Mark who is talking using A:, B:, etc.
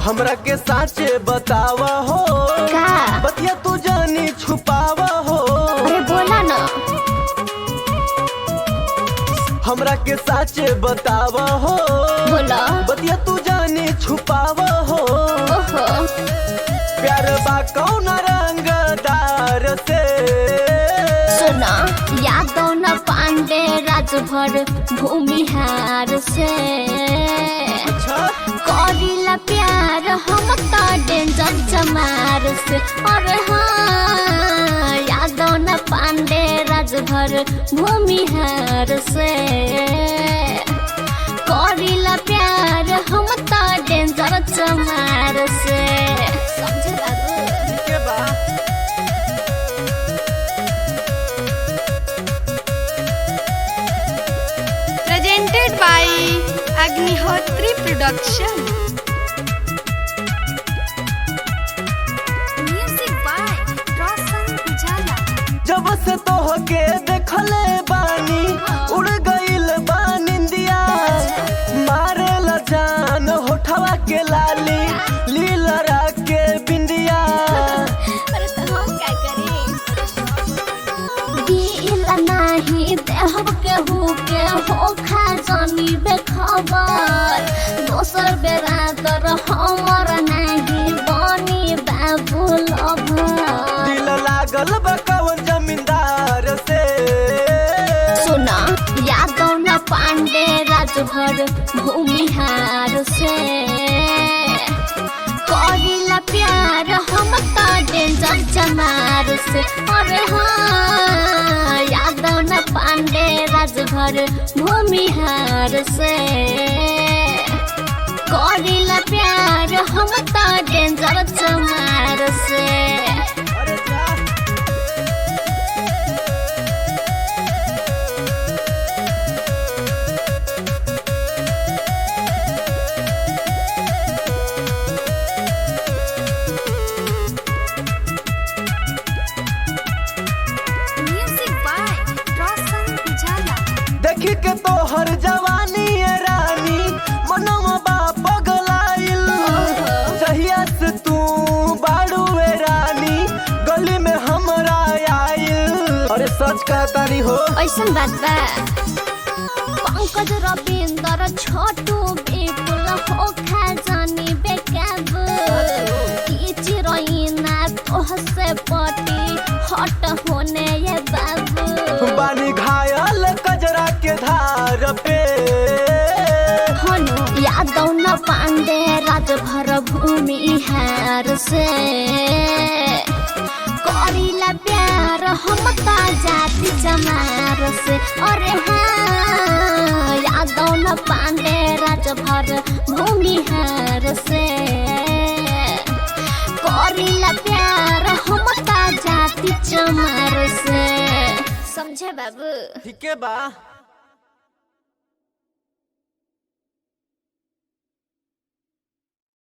A: हमरा के साचे बतावा हो
B: का
A: बतिया तू जानी छुपावा हो
B: अरे बोला ना
A: हमरा के साचे बतावा हो
B: बोला
A: बतिया तू जानी छुपावा हो
B: ओहो
A: प्यार बा कौन रंगदार से
B: सुना यादव न पांडे राजभर भूमिहार से
A: अच्छा
B: करीला प्यार हम तो डेंजर जमार से और हाँ यादव न पांडे राजभर भूमिहार से करीला प्यार हम तो डेंजर जमार से समझे बाबू
A: के बा
C: presented by Agnihotri Production. Music by Roshan Pujala.
A: जब से तोह के देखले बानी उड़ गइल बा निंदिया मारे ला जान होठवा के लाली लीलरा के बिंदिया
B: अरे तो हम क्या करें दिल नाही देहब केहू के हो खा जानी बेखबर दोसर बेरा तर हमर नाही बनी बाबू लभर
A: दिल लागल बा कवन जमींदार से
B: सुना यादव न पांडे राजभर भूमिहार से करीला प्यार हम तो डेंजर जमार से अरे हाँ यादव न पांडे राजभर भूमिहार से करीला प्यार हम तो डेंजर जमार से
A: अरे जा
C: Music by Roshan Pujala.
A: देखी के तोहर जवानी ए रानी मनवा बा पगलाइल जहिया से तू बाड़ू ए रानी गली में हमरा आइल अरे सच कहतानी हो
B: ऐसन बात बा पंकज रविंदर छोटू बिपुल हो खा जानी बेकाब की चिरैना तोह से पटी हट होने ये बाबू
A: बानी घायल कजरा के धार पे
B: हनु यादव न पांडे राजभर भूमि हार से करीला प्यार हम ता जाति जमार से अरे हाँ यादव न पांडे राजभर भूमि हार से करीला प्यार हम ता जाति जमार से समझे बाबू
A: ठीक बा